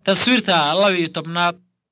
taswiirta laba iyo tobnaad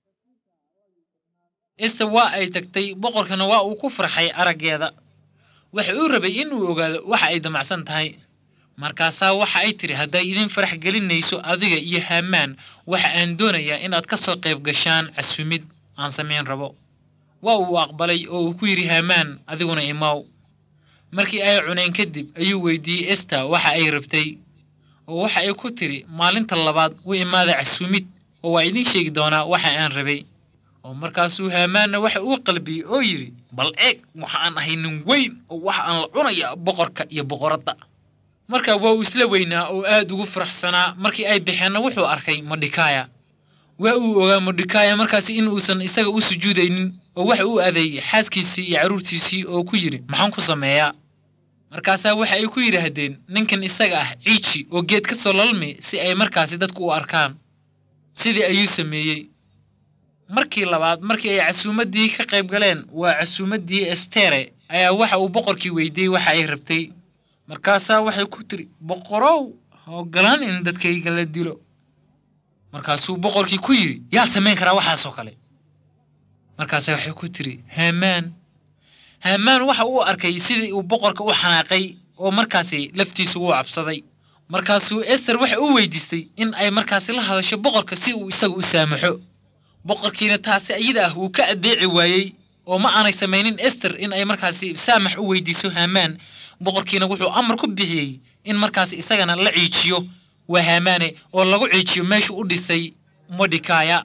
esta waa ay tagtay boqorkana waa uu ku farxay araggeeda waxa uu rabay inuu ogaado waxa ay damacsan tahay markaasaa waxa ay tidhi hadday idin farax gelinayso adiga iyo haamaan waxa aan doonayaa inaad ka soo qayb gashaan casumid aan samayn rabo waa uu aqbalay oo uu ku yidhi haamaan adiguna imaw markii ay cuneen kadib ayuu weydiiyey esta waxa ay rabtay oo waxa ay ku tidhi maalinta labaad u imaada casumid oo waa idiin sheegi doonaa waxa aan rabay oo markaasuu haamaanna waxa uu qalbiyey oo yidhi bal eeg waxa aan ahay nin weyn oo waxa aan la cunayaa boqorka iyo boqoradda markaa waa uu isla weynaa oo aad ugu faraxsanaa markii ay baxeenna wuxuu arkay modhikaaya waa uu ogaa modhikaaya markaasi in uusan isaga u sujuudaynin oo waxa uu adeeyey xaaskiisii iyo carruurtiisii oo ku yidhi maxaan ku sameeyaa markaasaa waxa ay ku yidhaahdeen ninkan isaga ah ciiji oo geed ka soo lalmi si ay markaasi dadku u arkaan sidii ayuu sameeyey markii labaad markii ay casuumaddii ka qayb galeen waa casuumaddii estere ayaa waxa uu boqorkii weydiiyey waxa ay rabtay markaasaa waxay ku tiri boqorow ha ogolaan in dadkayga la dilo markaasuu boqorkii ku yidhi yaa samayn karaa waxaasoo kale markaasa waxay ku tiri haamaan haamaan waxa uu arkay sidii uu boqorka u xanaaqay oo markaasi laftiisu wuu cabsaday markaasuu ester waxa uu weydiistay in ay markaasi la hadasho boqorka si uu isaga u saamaxo boqorkiina taasi iyada ah wuu ka addeeci waayey oo ma aanay samaynin ester in ay markaasi saamax u weydiiso haamaan boqorkiina wuxuu amar ku bixiyey in markaasi isagana la ciijiyo waa haamaane oo lagu ciijiyo meeshuu u dhisay modhikaaya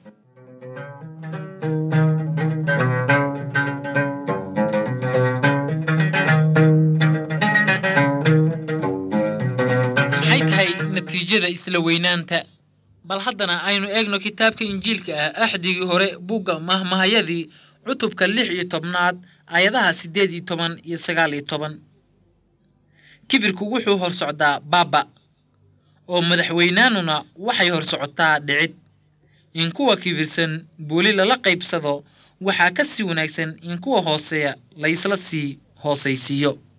maxay tahay natiijada isla weynaanta bal haddana aynu eegno kitaabka injiilka ah axdigii hore bugga mahmahayadii cutubka lix iyo tobnaad aayadaha siddeed iyo toban iyo sagaal iyo toban kibirku wuxuu hor socdaa baaba oo madaxweynaanuna waxay hor socotaa dhicid in kuwa kibirsan booli lala qaybsado waxaa ka sii wanaagsan in kuwa hooseeya laysla sii hoosaysiiyo